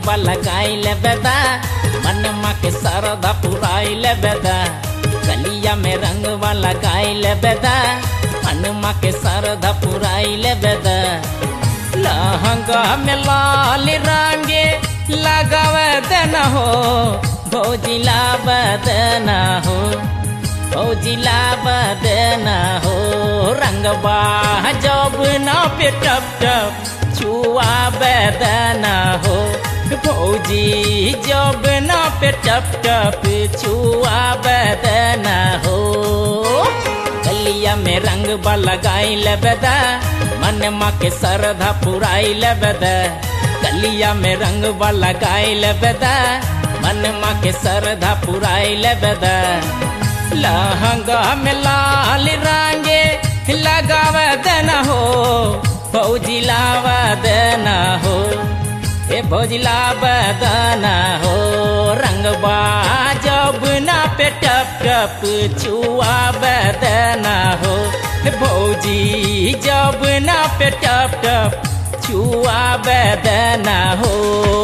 रंगवा लगाइल बेदा मनमा के सरधा पुराइल बेदा गलिया में रंगवा लगाइल बेदा मनमा के सरधा पुराइल बेदा लहंगा में लाल रंगे लगावे देना हो भौजिला बदना हो भौजिला बदना हो रंगवा जब ना पे टप टप छुआ बदना हो भौजी जब ना पे टप टप छुआ बदना हो गलिया में रंग लगाइल बेदा मन माँ के सरधा पुराइल बेदा गलिया में रंग लगाइल बेदा मन माँ के सरधा पुराइल बेदा लहंगा में लाल रंगे लगाव देना हो फौजी लाव देना हो ए फौजी लाव देना हो रंगबा जब ना पे टप टप छुआ देना हो भौजी जब ना पे टप टप छुआ देना हो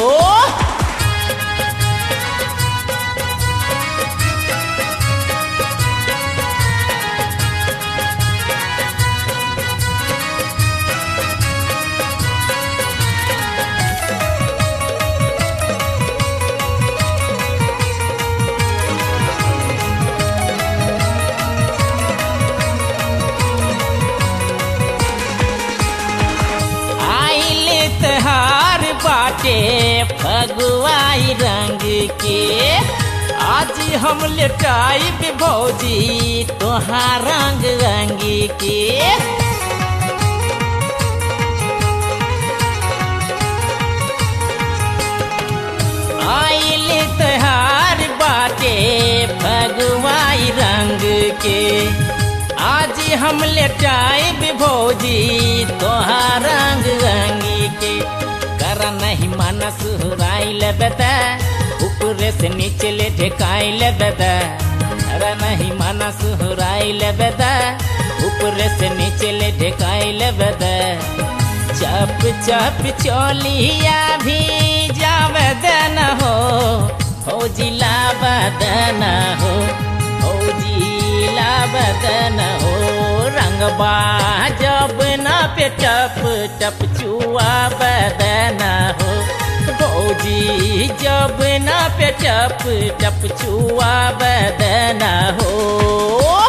आइल त्योहार बाटे फगुआई रंग के आज हम लेटाइब भौजी तोहार रंग रंग के आइल त्योहार बाटे फगुआई रंग के आज हम लेटाइब भौजी तोहार रंग रंगी के कर नहीं मन सुहराइल बेदा ऊपरे से नीचे ले ढेकाइल बेदा कर नहीं मन सुहराइल बेदा ऊपरे से नीचे ले ढेकाइल बेदा चप चप चोलिया भी जावे देना हो फौजी लाव देना हो फौजी बदन हो रंगबा जब ना पे टप टप छुआ बदन हो भौजी जब ना पे टप टप छुआ बदन हो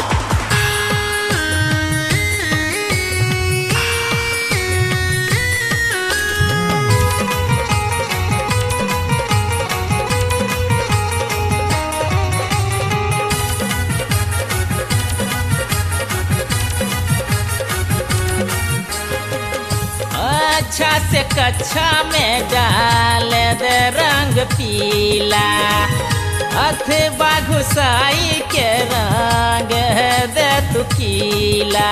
अच्छा से कच्छा में डाल दे रंग पीला अथवा घुसाई के रंग दे तू कीला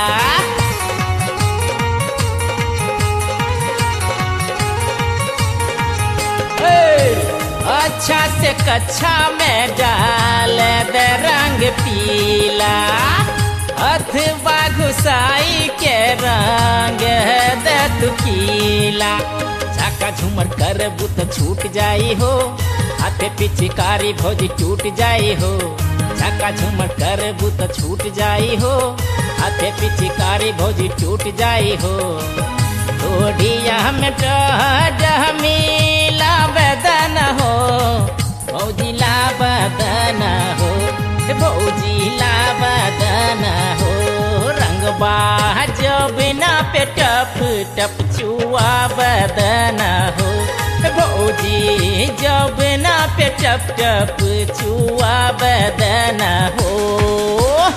अच्छा से कच्छा में डाल दे रंग पीला अथवा घुसाई के रंग दे तू कीला झाका झूमर कर बुत छूट जाई हो हाथे पिचकारी भौजी टूट जाई हो झाका झूमर कर बुत छूट जाई हो हाथे पिचकारी भौजी टूट जाई हो ओढ़िया में डह मिला बदन हो भौजी ला बदन हो भौजी ला बदन हो रंगबा जब ना पे टप टप छुआ बदन हो भौजी जब ना पे टप टप छुआ बदन हो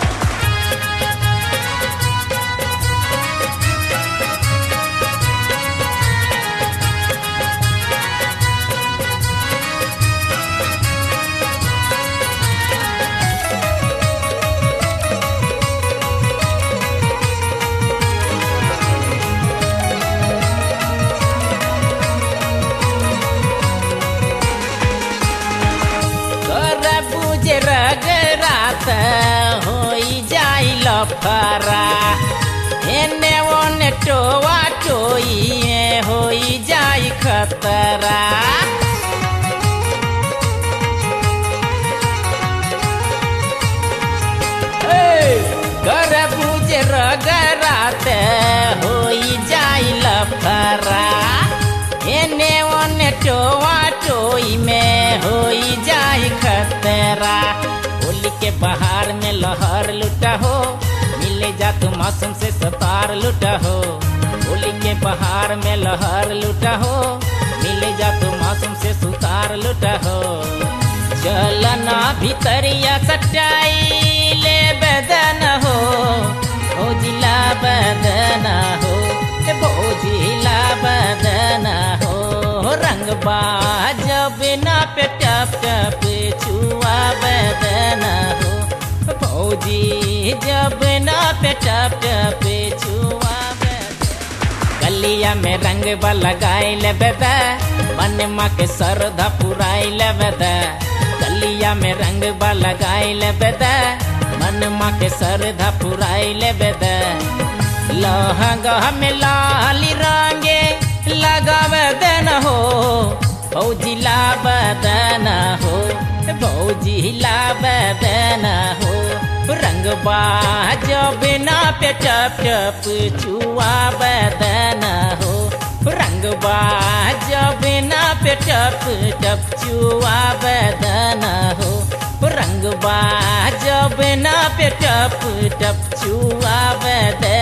कर बुझे रगरात होई जाई लफरा एने ओने टोआ टोई होई जाई खतरा हो जाई खतरा होली के बहार में लहर लुटा हो मिले जा तू मौसम से सतार लुटा हो होली के बहार में लहर लुटा हो मिले जा तू मौसम से सुतार लुटा हो चलना भीतरिया सटाई ले बदन हो भोजिला बदन हो ए भोजिला बदन हो रंग जब ना पे टप टप छुआ बदन हो भौजी जब ना पे टप टप छुआ बदन गलिया में रंग लगाई ले बेदा मन माँ के सरधा पुराई ले बेदा गलिया में रंग लगाई ले बेदा मन माँ के सरधा पुराई ले बेदा लहंगा में लाली रंगे लगावे देन हो भौजी ला बदन हो भौजी ला बदन हो रंग जब ना पे टप टप छुआ बदन हो रंग जब ना पे टप टप छुआ बदन हो रंग जब ना पे टप टप छुआ बदन